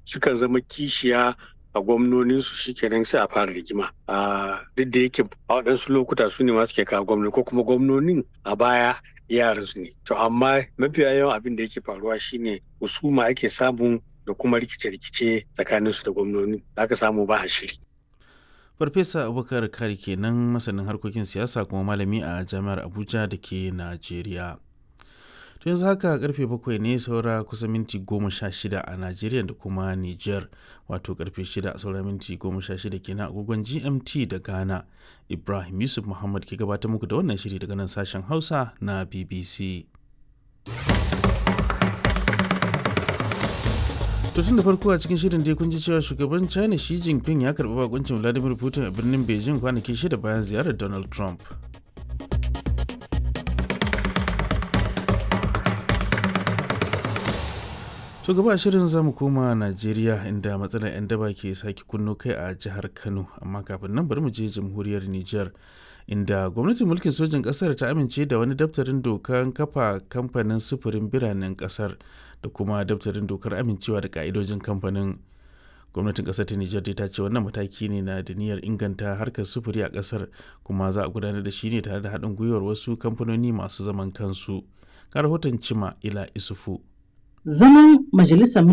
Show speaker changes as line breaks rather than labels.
suka zama kishiya a gwamnonin su shikenan sai a fara rigima a duk da yake a waɗansu lokuta su ne ma suke kawo gwamnoni ko kuma gwamnonin a baya yaran su ne to amma mafiya yawan abin da yake faruwa shine husuma ake samun da kuma rikice-rikice tsakanin su da gwamnoni aka samu ba a shiri
farfesa abubakar kari kenan masanin harkokin siyasa kuma malami a jami'ar abuja da ke najeriya to yanzu haka karfe bakwai ne saura kusa minti goma sha shida a najeriya da kuma niger wato karfe shida saura minti goma sha shida kenan agogon gmt da ghana ibrahim yusuf muhammad ke gabatar muku da wannan shiri daga nan sashen hausa na bbc to tun da farko a cikin shirin dai kun ji cewa shugaban china xi jinping ya karɓi bakuncin vladimir putin a birnin beijing kwanaki shida bayan ziyarar donald trump to gaba shirin zamu koma najeriya inda matsalar 'yan daba ke sake kunno kai a jihar kano amma kafin nan bari mu je jamhuriyar niger inda gwamnatin mulkin sojin kasar ta amince da wani daftarin dokar kafa kamfanin sufurin biranen kasar da kuma daftarin dokar amincewa da ka'idojin kamfanin gwamnatin kasar ta nijar ta ce wannan mataki ne na da niyyar inganta harkar sufuri a kasar kuma za a gudanar da shi ne tare da haɗin gwiwar wasu kamfanoni masu zaman kansu ga rahoton cima ila isufu
Zaman Majalisar